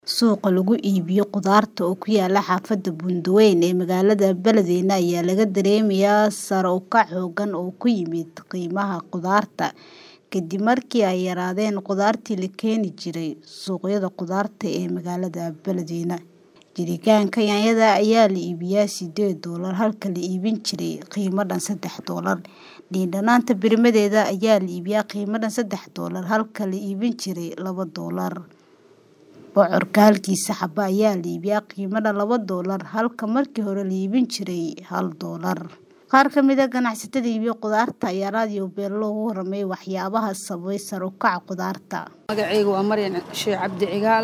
Suuqa lagu iibiyo khudaarta oo ku yaala xaafadda Buundweyn ee magaalada Beledweyne ayaa laga dareemayaa sare u kac xooggan oo ku yimid qiimaha khudaarta kadib markii ay yaraadeen khudaartii la keeni jiray suuqyada khudaarta ee magaalada Beledweyne. Jerrycanka yaanyada ayaa la iibiyaa sideed doolar halka la iibin jiray qiimo dhan sedex doolar. Liin dhanaanta birimadeeda ayaa la iibiyaa qiimo dhan sedex doolar halka la iibin jiray laba doolar. Bocorka halkiisa xabo ayaa la iibiyaa qiimo dhan laba doolar halka markii hore la iibin jiray hal doolar. Qaar ka mid ah ganacsatada iibiya khudaarta ayaa raadiyo Beelo uga warramay waxyaabaha sababay sare u kaca khudaarta. Magacaygu waa Maryan Sheekh Cabdi Cigaal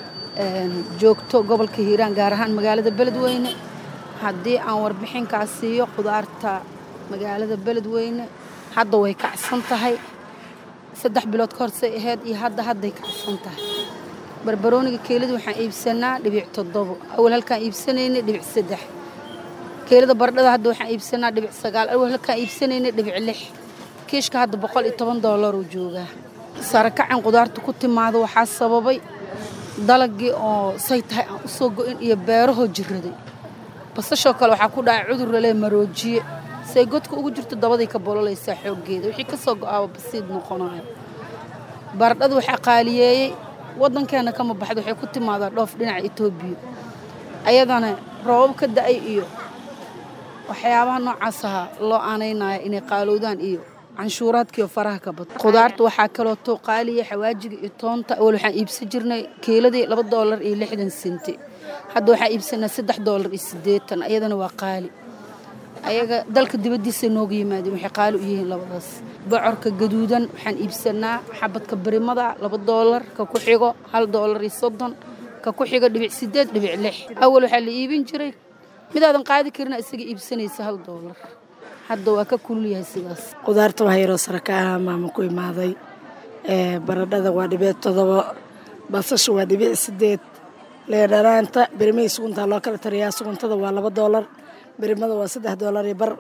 joogto gobolka Hiiraan gaar ahaan magaalada Beledweyne. Haddii aan warbixin kaa siiyo khudaarta magaalada Beledweyne hadda way kacsan tahay. Saddex bilood ka hor say ahayd iyo hadda hadday kacsan tahay. Barbarooniga keelada waxaan iibsanaa dhibic toddobo. Awal halkaan iibsanaynay dhibic saddex. Keelada baradhada hadda waxaan iibsanaa dhibic sagaal. Awal halkaan iibsanaynay dhibic lix. Kiishka hadda boqol iyo toban doolar uu joogaa. Sare kacan khudaarta ku timaado waxaa sababay dalagii oo say tahay aan u soo go'in iyo beerahoo jiraday. Basashoo kale waxaa ku dhacay cudur la leeyahay maroojiye. Say godka ugu jirto dabaday ka bololaysaa xooggeeda. Wixii ka soo go'aaba basiid noqonayo. Baradhada waxaa qaaliyeeyay waddankeena kama baxdo waxay ku timaadaa dhoof dhinaca Itoobiya. Ayadana roobab ka da'ay iyo waxyaabaha noocaas ahaa loo aaneynaya inay qaalowdaan iyo canshuuraadkiiyo faraha ka bato. Khudaarta waxaa kaloo too qaaliya xawaajiga iyo toonta. Awal waxaan iibsan jirnay keeladii laba doolar iyo lixdan senti. Hadda waxaan iibsanaa saddex doolar iyo siddeetan. Ayadana waa qaali. Ayaga dalka dibaddiisa nooga yimaadeen waxay qaali u yihiin labadaas. Bocorka gaduudan waxaan iibsanaa xabadka birimada laba doolar ka ku xigo hal doolar iyo soddon ka ku xigo dhibic sideed dhibic lix. Awal waxaa la iibin jiray midaadan qaadi karin isaga iibsanaysa hal doolar. Hadda waa ka kulul yahay sidaas. Khudaarta waxaa yaroo sare ka ah maama ku imaaday. Baradhada waa dhibic toddobo. Basasha waa dhibic sideed. Liin dhanaanta birimihii suguntaa loo kala tariyaa suguntada waa laba doolar. birimada waa saddex doolar iyo bar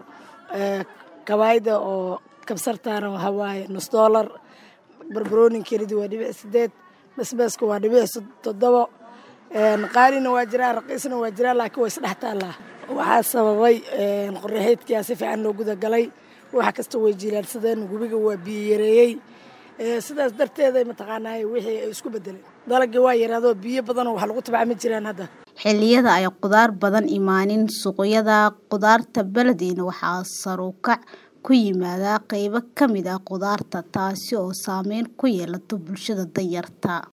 kabaayda oo kabsartaana waxaa waaye nus doolar barbarooni kelidii waa dhibic sideed basbaaska waa dhibic toddobo qaalina waa jiraa raqiisna waa jiraa laakiin waa isdhex taallaa waxaa sababay qorraxeedkiyaa si fiican loo gudagalay wax kasta way jilaadsadeen gubiga waa biyo yareeyey sidaas darteeda mataqaanaa wixii ay isku bedeleen dalagii waa yaraadoo biyo badanoo wax lagu tabca ma jiraan hadda xilliyada ay khudaar badan imaanin suuqyada khudaarta Beledweyne waxaa sare u kac ku yimaada qaybo ka mid ah khudaarta taasi oo saameyn ku yeelata bulshada danyarta